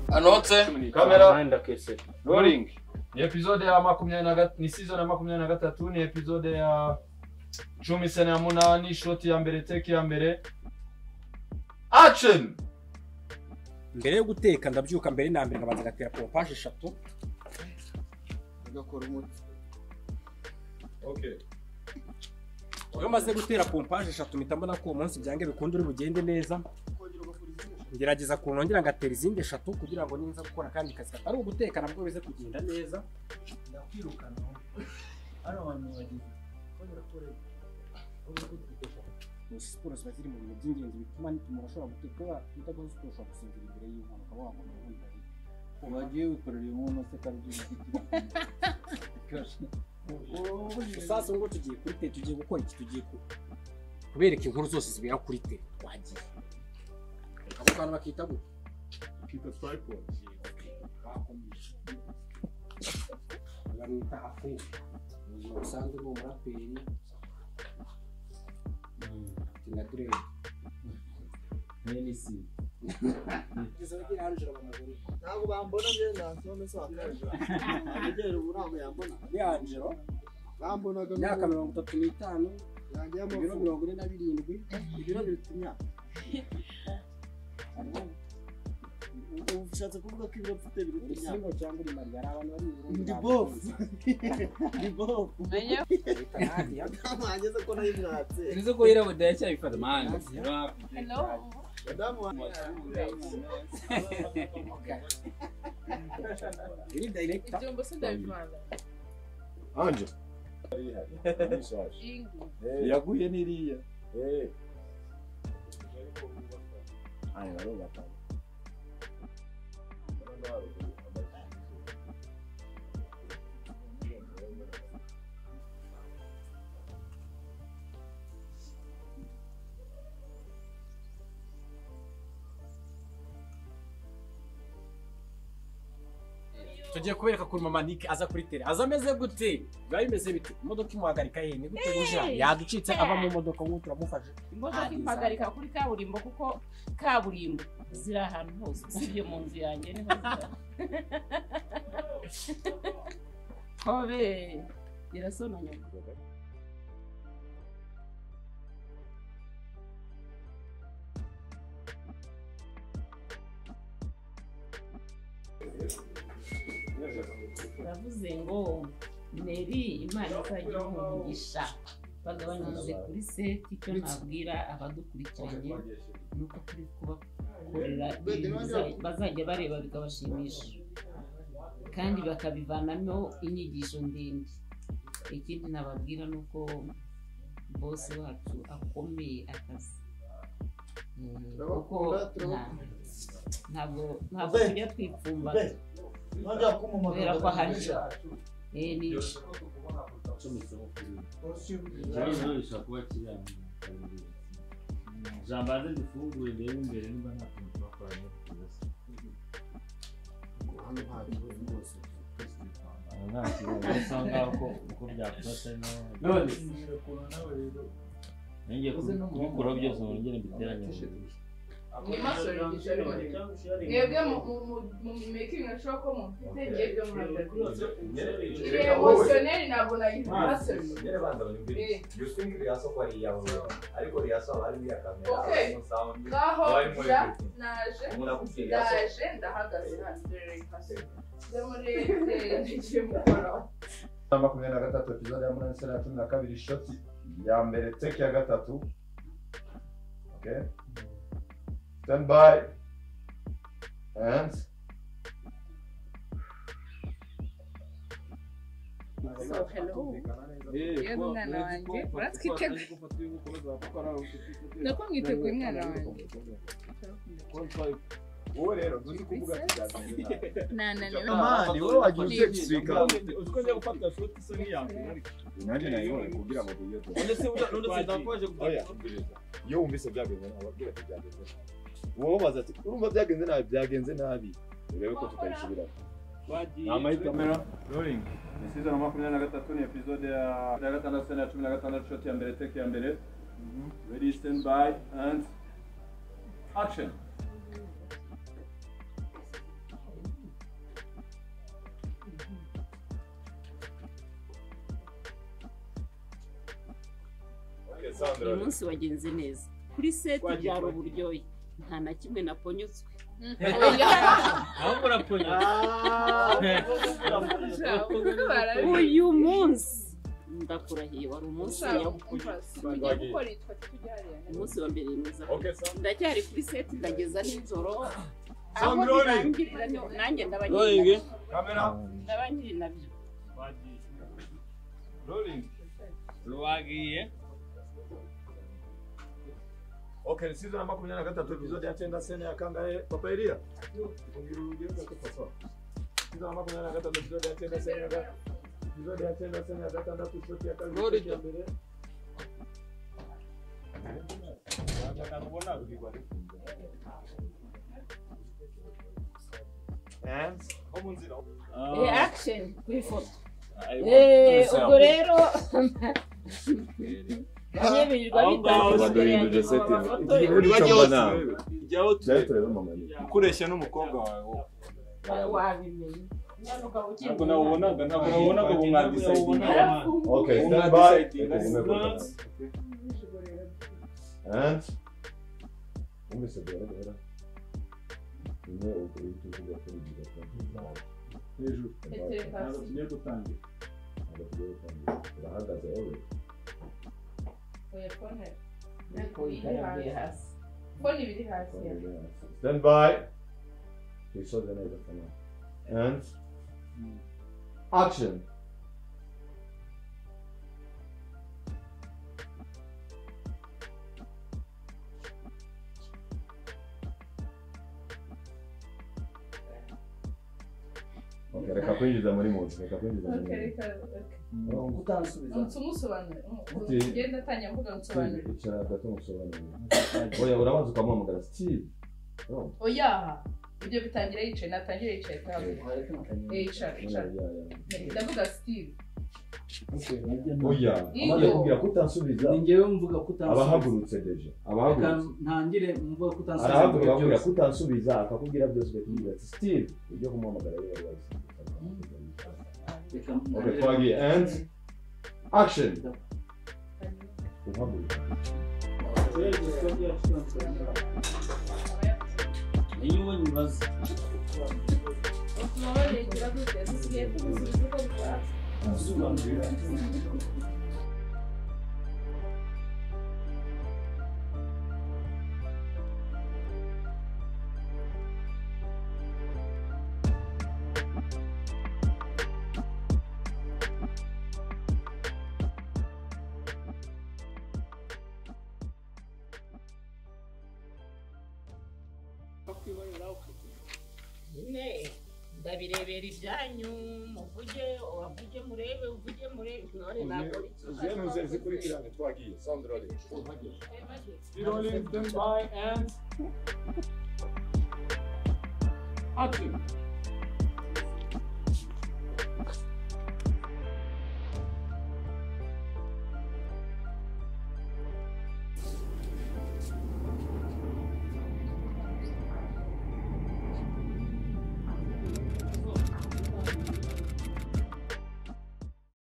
Asohotse kamera Nine ndakese. roling ni episode ya makumyabiri na gat- ni season ya makumyabiri na gatatu ni episode ya cumi sena ya munani shoti ya mbere teki ya mbere action mbere yo guteka ndabyuka mbere na mbere nkabanza ngatera pompaje eshatu agakora umuti okay iyo maze gutera pompaje eshatu mpita mbona ko uwo munsi byange bikunda uri bugende neza kongera ugakora izindi ngerageza kunongera ngatera izindi eshatu kugira ngo ninza gukora akandi kazi katari uguteka nabwo bize kugenda neza ndakwirukana hano abantu bageze kongera gukora ibyo ubu kutwitesha Izo siporo ziba ziri mu bintu by'ingenzi bituma umuntu ashobora guteka utakoze siporo ushobora gusinzira imbere y'impanuka wabona ubundi ari wagiye wikorera inkono se kandi sasa ngo tugiye kuri te tugiye gukora iki tugiye ku kubereka inkuru zose zibera kuri te twagiye abo kantu bakita gute bakomeje bamwita hafu mu buzima busanzwe ni umuraperi tina direde menisi kugeza bagira angela bamaguru ntabwo bambona myenda none se wakaje agera ubu ntabwo yambona ni angelo bambonaga imyaka mirongo itatu n'itanu yanjye ibiro y'amavuko mirongo ine na birindwi ibiro biruta imyaka ubu ushatse kuvuga ko ibiro mfite biruta uri imyaka simbo cyangwa uri mariya hari abantu bari mu ndi bofu ndi bofu ntabwo hageze ko nayo imwatse inzogo yirabura iracyabifata mani Hello. madamu wanjye iri direkita Ibyombo se ndabivanga. Anje. Ingu. yaguye n'iriya tugiye kubereka kuri mama nike aza kuri tere aza ameze gute biba bimeze bite imodoka imuhagarika yemye gute buja yaducitse ava mu modoka nk'ubu turamufashe Imodoka impagarika kuri kaburimbo kuko kaburimbo ziri ahantu hose usibye mu nzu yanjye niho ziba. Hobe irasonanya. Uravuze ngo Neri Imana izajya imuha umugisha bagabanyirize kuri seti icyo nabwira abadukurikiranye ni uko turi kubakorera ibintu biza- bazajya bareba bikabashimisha kandi bakabivanamo inyigisho ndende ikindi nababwira ni uko bosi wacu akomeye akazi Mm, kuko nta- ntabwo ntabwo tujya twipfumbata kubera ko hari eh, ni Ikibazo Ntabwo rero gishobora kuba kiri ahantu hatangiriye. Ijambo hanze dufungure ndebe imbere niba nta kintu twakoranye kugeza. Nta kibazo bisa nkaho ko- uko byakose no- Nongeye kubi- kubikuraho byose ngo nongere mbiteranye mu nzu. mwebwe mu- mu- mu- mu making ashobora ko mufite ngibyo muhagaze Yere emotioneri ntabwo nagize masoje banza banyumvire. You think Riyaso ko ari iyawe ariko Riyaso haba harimo iya kamera, Okay. harimo sound, ngaho haba harimo ja everything. naje Umuntu akubwiye Riyaso, ndaje ndahagaze hano njya muri njye mukora na makumyabiri na gatatu episode ya munani sena ya cumi na kabiri shoti ya mbere teki ya gatatu okay stand by and So, hello. Yewe mwana wanjye, uratwiteguye? uratwiteguye nako mwiteguye umwana wanjye wowe rero ntuzi kuvuga kiganiro nananiwe Amani, wowe wagira uteka iswika. uko njya gufata shoti isa nk'iyanjye Nanjye nayibonye kugira ngo biyote. Oya, iyo wumvise byagenze nabi, wabwira ati byagenze nabi. Uwo baza ati urumva byagenze nabi, byagenze nabi. Urebe ko tutayisubira. Rolling. Ni season ya makumyabiri na gatatu ni episode ya ya gatandatu sena ya cumi na gatandatu shoti ya mbere teki ya mbere. Ready stand by and action. Alexandra. uyu munsi wagenze neza kuri seti Twagiye, byari twagiye. uburyohe nta na kimwe naponyutswe aho muraponya uyu munsi ndakurahiye wari umunsi nyawo umunsi wa mbere mwiza Okay, Sandra. ndacyari kuri seti ndageza nijoro aho Sandrone. birangirira niho- nanjye ndaba nyiri nabyo. Camera. ndaba nyiri nabyo twagiye Rolling. rwagiye Okay, season ya makumyabiri na gatatu episode ya cyenda sene ya kangahe papa Elia. Kugira urugero gato papa. Season ya makumyabiri na gatatu episode ya cyenda sene ya ga- episode ya cyenda sene ya gatandatu shoti ya kabiri Roll shoti ya mbere. Hands. Ho mu nzira. Eh, action ku ifoto Ayo. Eh, ubwo rero banyemererwa Aho ngaho baduhinduje setting. bitangiye jyaho turebe Byatureba mama. ukoresha n'umukobwa wawe wabimenye nyanuka ntabwo ukimbona nabonaga ntabwo nabonaga ubu mwadisayidinga Arafunga. Okay, Ubu stand by. mwadisayidinga And Wumvise guhera Nyine ubwo ibyo uvuga kuri ibyo gato. hejuru Petero ntabwo hasi. tugiye gutangira Ntabwo tugiye gutangira. Urahagaze wowe. Oya, phone he- Phone iri hasi. Phone iba iri hasi ya. Stand by. Twisoze neza kamera. And action. Okay, reka kwinjiza muri mood, reka kwinjiza muri mood. Ngo utansubiza. Ati, Steve, icara gato musobanurire. Oya, urabanza ukamuhamagara, Steve. No, oya ibyo bitangira yicaye natangira yicaye kandi yicara yicara oya, oya. ndavuga steve Oya, Iyo. amaze kubwira ko utansubiza, ni njyewe mvuga ko utansubiza abahagurutse deje, reka abahagurutse. ntangire mvuga ko utansubiza arahaguruka ibyo akubwira byose. ko utansubiza akakubwira byose ugakubwira ati steve ibyo kumuhamagara rero wari reka Okay, ntangire twagiye and action uhaguruka niyo we nyibaza Ne, ndabirebera ibyanyu muvuge wavuge murebe uvuge murebe intore ntabwo Zenu ze zikurikirane twagiye. Sound rolling. Action.